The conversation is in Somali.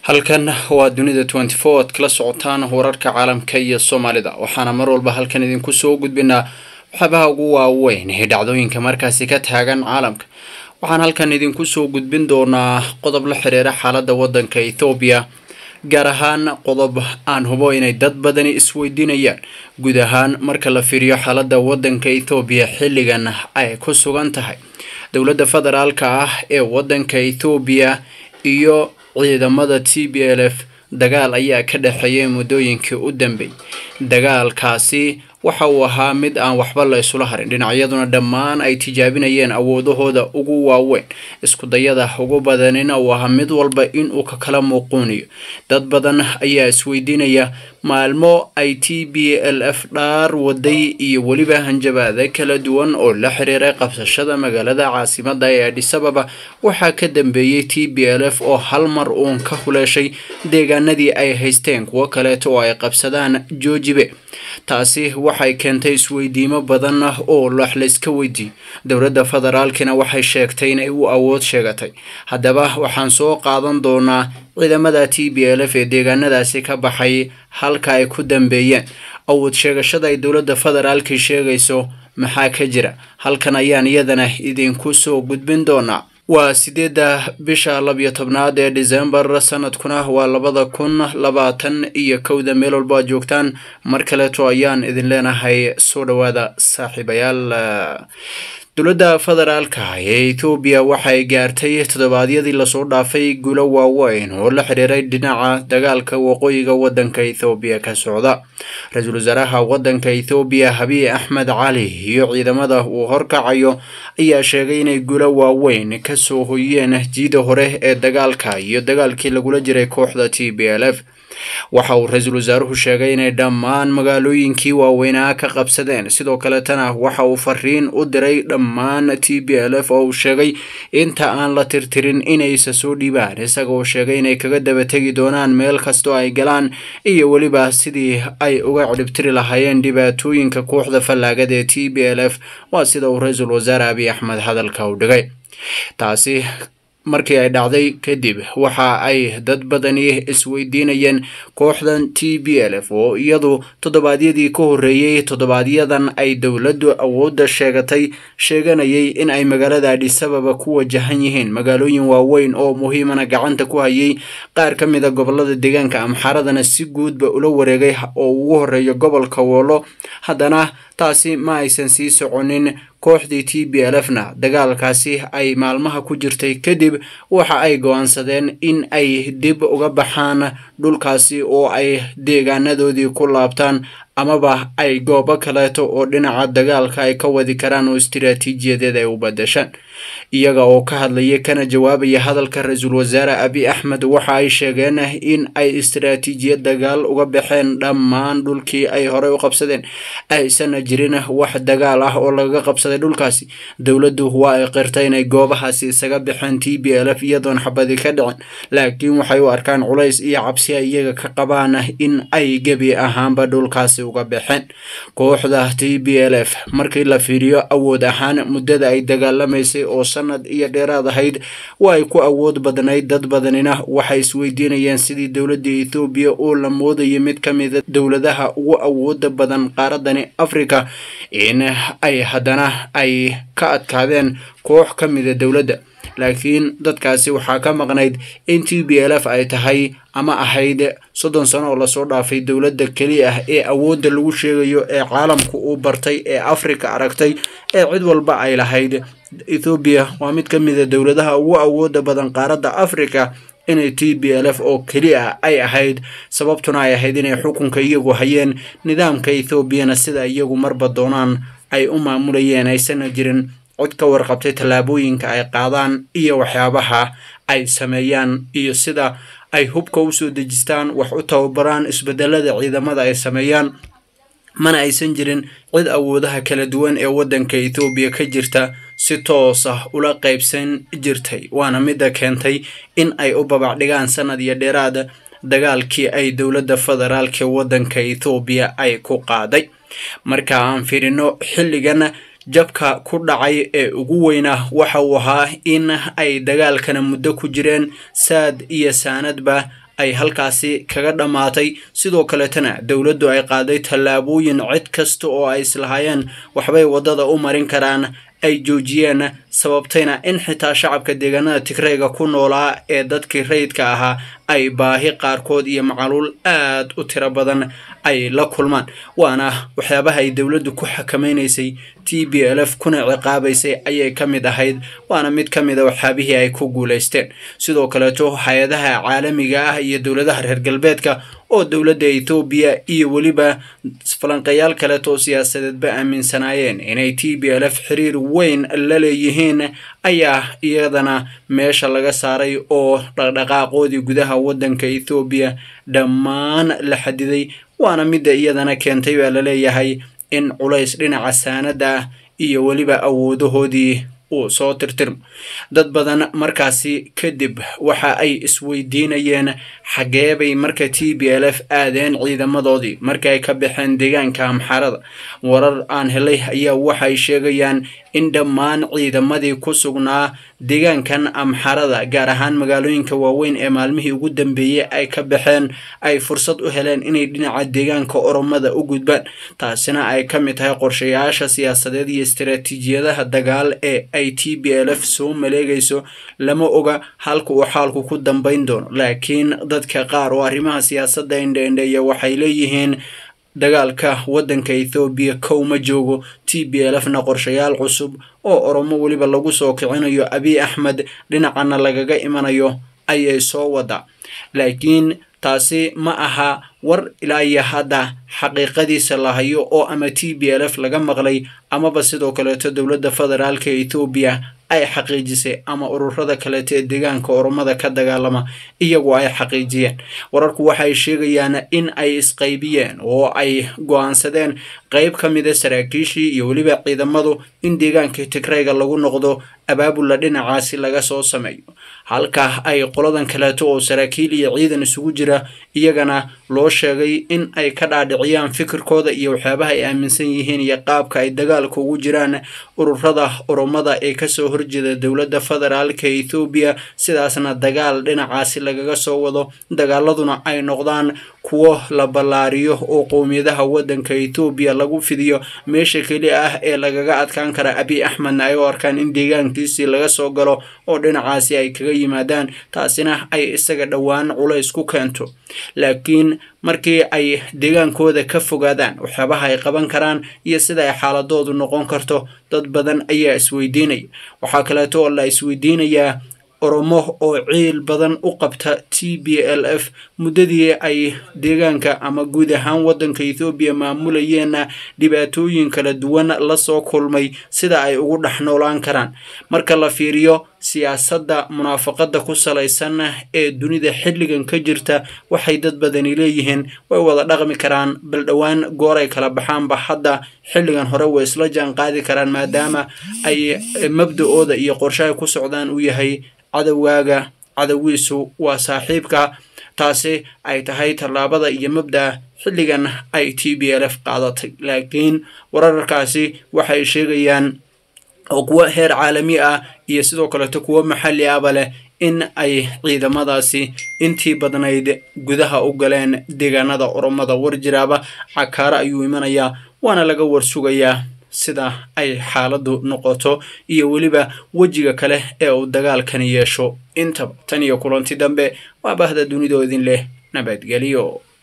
halkan waa dunida twenty four ad kala socotaan wararka caalamka iyo soomaalida waxaana mar walba halkan idinku soo gudbinaa waxyaabaha ugu waaweyn ee dhacdooyinka markaasi ka taagan caalamka waxaan halkan idinku soo gudbin doonaa qodob la xiriira xaalada wadanka ethoobiya gaar ahaan qodob aan hubo inay dad badani isweydiinayaan guud ahaan marka la fiiriyo xaalada wadanka ethoobiya xilligan ay ku sugan tahay dowladda federaalka ah ee wadanka ethoobiya iyo ciidamada t b l f dagaal ayaa ka dhexeeyay muddooyinkii u dambeeyay dagaalkaasi waxa uu ahaa mid aan waxba la isula harin dhinacyaduna dhammaan ay tijaabinayeen awoodahooda ugu waaweyn iskudayada ugu badanina uu ahaa mid walba inuu ka kala muuquuniyo dad badan ayaa isweydiinaya maalmo ay t b l f dhaar waday iyo weliba hanjabaada kala duwan oo la xiriiray qabsashada magaalada caasimada ee adhisababa waxaa ka dambeeyey t b l f oo hal mar uun ka huleeshay deegaanadii ay haysteen kuwo kaleeto oo ay qabsadaan joojibe taasi waxay keentay isweydiimo badan oo wax layska weydiiyo dowladda federaalkina waxay sheegtay inay u awood sheegatay haddaba waxaan soo qaadan doonaa ciidamada t b l f ee deegaanadaasi ka baxay halka ay ku dambeeyeen awood sheegashada ay dowladda federaalki sheegayso maxaa ka jira halkan ayaan iyadana idinku soo gudbin doonaa waa sideedda bisha labiyo tobnaad ee decembar sanadkuna waa labada kun labaatan iyo kowda meel walba aad joogtaan mar kaleeto ayaan idin leenahay soo dhowaada saaxiibayaal dowladda federaalka ee ethoobiya waxay gaartay toddobaadyadii lasoo dhaafay guulo waaweyn oo la xiriiray dhinaca dagaalka waqooyiga wadanka ethoobiya ka socda ra-iisul wasaaraha wadanka ethoobiya habiy axmed cali iyo ciidamada uu horkacayo ayaa sheegay inay guulo waaweyn kasoo hoyeen jiida hore ee dagaalka iyo dagaalkii lagula jiray kooxda t b l f waxa uu ra-iisul wasaaruhu sheegay inay dhammaan magaalooyinkii waaweynaa ka qabsadeen sidoo kaletana waxa uu fariin u diray dhammaan t b l f oo uu sheegay inta aan la tirtirin inaysa soo dhiibaan isagoo sheegay inay kaga daba tegi doonaan meel kastoo ay galaan iyo weliba sidii ay uga cidhibtiri lahaayeen dhibaatooyinka kooxda fallaagada ee t b l f waa sida uu ra-iisul wasaare abiy axmed hadalka u dhigay taasi markii ay dhacday kadib waxa ay dad badani isweydiinayeen kooxdan t b l f oo iyadu toddobaadyadii ka horreeyey toddobaadyadan ay dowladdu awoodda sheegatay sheeganayay in ay magaalada adhisababa ku wajahan yihiin magaalooyin waaweyn oo muhiimana gacanta ku hayay qaar ka mid a gobolada deegaanka amxaaradana si guudba ula wareegay oo ugu horreeyo gobolka woolo haddana taasi ma aysan sii soconin kooxdii t b l f na dagaalkaasi ay maalmaha ku jirtay kadib waxa ay go-aansadeen in ay dib uga baxaan dhulkaasi oo ay deegaanadoodii ku laabtaan amaba ay goobo kaleeto oo dhinaca dagaalka ay ka wadi karaan oo istiraatiijiyadeed ay u badashaan iyaga oo ka hadlaya kana jawaabaya hadalka ra-iisul wasaare abiy axmed waxa ay sheegeen in ay istiraatiijiyad dagaal uga baxeen dhammaan dhulkii ay horey u qabsadeen aysan jirin wax dagaal ah oo lagaga qabsaday dhulkaasi dowladdu waa ay qirtay inay goobahaasi isaga baxeen t b l f iyadoon xabadi ka dhicin laakiin waxay u arkaan culays iyo cabsi ay iyaga ka qabaan in ay gebi ahaanba dhulkaasi uga baxeen kooxda t b l f markii la fiiriyo awood ahaan muddada ay dagaalamaysay oo sanad iyo dheeraad ahayd waa ay ku awood badnayd dad badanina waxay isweydiinayeen sidii dowladda ethoobiya oo la moodayay mid ka mida dowladaha ugu awooda badan qaaradani africa in ay haddana ay ka adkaadeen koox ka mida dowladda laakiin dadkaasi waxaa ka maqnayd in t b l f ay tahay ama ahayd soddon sano oo lasoo dhaafay dowladda keliya ah ee awoodda lagu sheegayo ee caalamku uu bartay ee africa aragtay ee cid walba ay lahayd ethoobiya waa mid ka mida dowladaha ugu awooda badan qaaradda africa inay t b l f oo keliya ay ahayd sababtuna ay ahayd inay xukunka iyagu hayeen nidaamka ethoobiyana sida iyagu marba doonaan ay u maamulayeen aysana jirin cod ka warqabtay tallaabooyinka ay qaadaan iyo waxyaabaha ay sameeyaan iyo sida ay hubka usoo dejistaan wax u tababaraan isbedelada ciidamada ay sameeyaan mana aysan jirin cid awoodaha kala duwan ee waddanka ethoobiya ka jirta si toos ah ula qaybsan jirtay waana midda keentay in ay u babacdhigaan sanad iyo dheeraad dagaalkii ay dowladda federaalka waddanka ethoobiya ay ku qaaday marka aan fiirino xilligan jabka ku dhacay ee ugu weynaa waxa uu ahaa in ay dagaalkana muddo ku jireen saad iyo saanadba ay halkaasi kaga dhammaatay sidoo kaletana dowladdu ay qaaday tallaabooyin cid kasta oo ay islahaayeen waxbay waddada u marin karaan ay joojiyeen sababtayna in xitaa shacabka deegaanada tigrayga ku noolaa ee dadkii rayidka ahaa ay baahi qaarkood iyo macaluul aad u tiro badan ay la kulmaan waana waxyaabaha ay dowladdu ku xakamaynaysay t b l f kuna ciqaabaysay ayay ka mid ahayd waana mid ka mid a waxyaabihii ay ku guulaysteen sidoo kaleeto hay-adaha caalamiga ah iyo dowladaha reer galbeedka oo dowladda ethoobiya iyo weliba falanqeeyaal kaleetoo siyaasadeedba aaminsanaayeen inay t b l f xiriir weyn la leeyihiin ayaa iyadana meesha laga saaray oo dhaqdhaqaaqoodii gudaha waddanka ethoobiya dhammaan la xadiday waana midda iyadana keentay baa laleeyahay in culays dhinaca saanada ah iyo weliba awoodahoodii uu soo tirtirmo dad badan markaasi kadib waxa ay isweydiinayeen xageebay marka t b l f aadeen ciidamadoodii marka ay ka baxeen deegaanka amxarada warar aan helay ayaa waxay sheegayaan in dhammaan ciidamadii ku sugnaa deegaankan amxarada gaar ahaan magaalooyinka waaweyn ee maalmihii ugu dambeeyey ay ka baxeen ay fursad u heleen inay dhinaca deegaanka oromada u gudbaan taasina ay ka mid tahay qorshayaasha siyaasadeed iyo istaraatiijiyadaha dagaal ee ay t b l f soo maleegayso lama oga halka uu xaalku ku dambayn doono laakiin dadka qaar oo arrimaha siyaasadda indheindheeya waxay leeyihiin dagaalka waddanka ethoobiya kow ma joogo t b l f na qorshayaal cusub oo oromo weliba lagu soo kicinayo abiy axmed dhinacana lagaga imanayo ayay soo wadaa laakiin taasi ma aha war ilaa iyo hadda xaqiiqadiisa la hayo oo ama t b l f laga maqlay amaba sidoo kaleeto dowladda federaalka ethoobiya ay xaqiijisay ama ururada kaleeto ee deegaanka oromada ka dagaalama iyagu ay xaqiijiyeen wararku waxay sheegayaan in ay isqaybiyeen oo ay go-aansadeen qeyb ka mida saraakiishii iyo weliba ciidamadu in deegaanka tigrayga lagu noqdo abaabula dhinacaasi laga soo sameeyo halka ay qoladan kaleeto oo saraakiil iyo ciidan isugu jira iyagana loo sheegay in ay ka dhaadhiciyaan fikirkooda iyo waxyaabaha ay aaminsan yihiin iyo qaabka ay dagaalka ugu jiraan ururada oromada ee kasoo horjeeda dowladda federaalka ethoobiya sidaasna dagaal dhinacaasi lagaga soo wado dagaaladuna ay noqdaan kuwo la ballaariyo oo qowmiyadaha waddanka ethoobiya lagu fidiyo meesha keli ah ee lagaga adkaan kara abiy axmedna ay u arkaan in deegaankiisii laga soo galo oo dhinacaasi ay kaga yimaadaan taasina ay isaga dhowaan culays ku keento laakiin markii ay deegaankooda ka fogaadaan waxyaabaha ay qaban karaan iyo sida ay xaaladoodu noqon karto dad badan ayaa isweydiinaya waxaa kaleeto oo la isweydiinayaa oromo oo ciil badan u qabta t b l f muddadii ay deegaanka ama guud ahaan waddanka ethoobiya maamulayeenna dhibaatooyin kala duwan lasoo kulmay sida ay ugu dhex noolaan karaan marka la fiiriyo siyaasadda munaafaqada ku salaysan ee dunida xilligan ka jirta waxay dad badani leeyihiin way wada dhaqmi karaan bal dhowaan gooray kala baxaanba hadda xilligan hore way isla jaan qaadi karaan maadaama ay mabda-ooda iyo qorshe ay ku socdaan uu yahay cadowgaaga cadowiisu waa saaxiibka taasi ay tahay tallaabada iyo mabda xilligan ay t b l f qaadatay laakiin wararkaasi waxay sheegayaan oo kuwo heer caalami ah iyo sidoo kaleeto kuwo maxalli ahba leh in ay ciidamadaasi intii badnayd gudaha u galeen deegaanada oromada warjiraaba cakaaro ayuu imanayaa waana laga warsugayaa sida ay xaaladdu noqoto iyo weliba wejiga kale ee uu dagaalkani yeesho intaba tan iyo kulanti dambe waa bahda dunidoo idin leh nabadgelyo